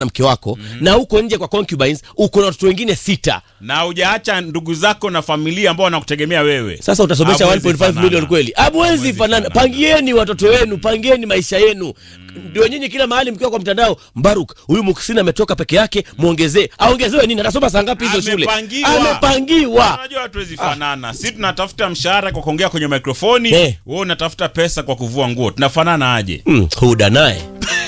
na mke wako na uko nje kwa concubines uko na watoto wengine sita na hujaacha ndugu zako na familia ambao wanakutegemea wewe sasa utasomesha Hamwezi 1.5 fanana. milioni kweli hamwezi Hamwezi fanana fanana. pangieni watoto wenu pangieni maisha yenu ndio nyinyi kila mahali mkiwa kwa mtandao mbaruk huyu muksini ametoka peke yake mwongezee aongezewe nini anasoma saa ngapi hizo shule Amepangiwa. amepangiwa unajua hatuwezi fanana si tunatafuta mshahara kwa kuongea kwenye mikrofoni Eh. wewe unatafuta pesa kwa kuvua nguo tunafanana aje Mm, huda naye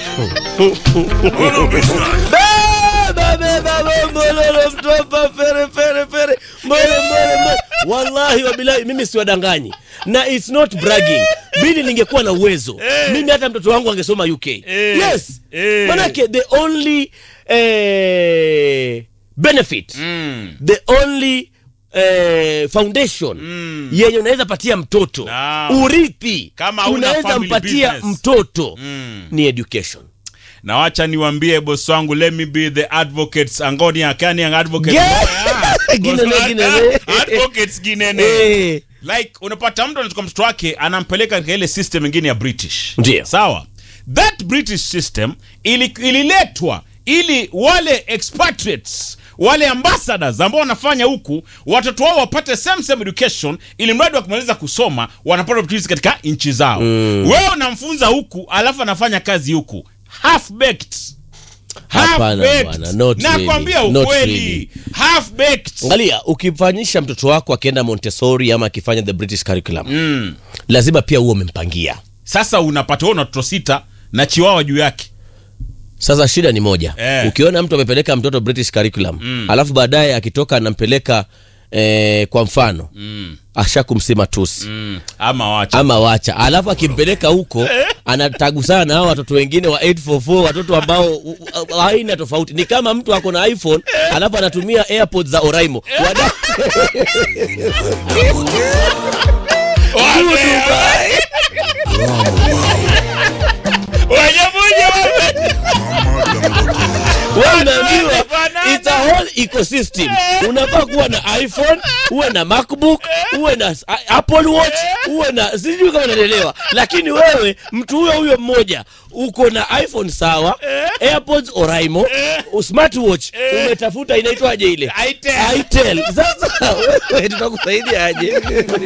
Beba, beba, bombololo, mtopa, fere, fere, fere, mbole, mbole, mbole. wallahi wabilahi mimi siwadanganyi na its not bragging bili ningekuwa na uwezo mimi hata mtoto wangu angesoma uk yes Eh. manake the only eh, benefit mm. the only eh, foundation Mm. yenye unaweza patia mtoto Naam. urithi Kama hauna unaweza family mpatia business. mtoto Mm. ni education na wacha niwambie bosi wangu let me be the advocates angoni akani ang advocates Yeah. Ah, Ginene, boss- ginene. advocates ginene Eh. like unapata mtu anachukua mtoto wake anampeleka katika ile system ingine ya british Ndio. sawa that british system ili, ililetwa ili wale expatriates wale ambassadors ambao wanafanya huku watoto wao wapate same same education ili mradi wakimaliza kusoma wanapata opportunities katika nchi zao mm. wewe unamfunza huku alafu anafanya kazi huku half baked Hapana bwana, not nakwambia really, not ukweli really. half baked angalia ukifanyisha mtoto wako akienda montessori ama akifanya the british curriculum mm. lazima pia huo umempangia sasa unapata wewe una watoto sita na chiwawa juu yake sasa shida ni moja Eh. ukiona mtu amepeleka mtoto british curriculum mm. alafu baadaye akitoka anampeleka eh, kwa mfano mm. asha kumsema tusi Mm. ama wacha ama wacha alafu akimpeleka huko anatagusana na hao watoto wengine wa 844 watoto ambao u- u- haina tofauti ni kama mtu ako na iphone alafu anatumia airpods za oraimo Wada- Wewe unaambiwa Wanafanana. it's a whole ecosystem unafaa kuwa na iphone uwe na macbook uwe na s- a- apple watch uwe na sijui kama unaelewa lakini wewe mtu huyo huyo mmoja uko na iphone sawa airpods oraimo smartwatch umetafuta inaitwaje ile Itel. itel sasa wewe tutakusaidia aje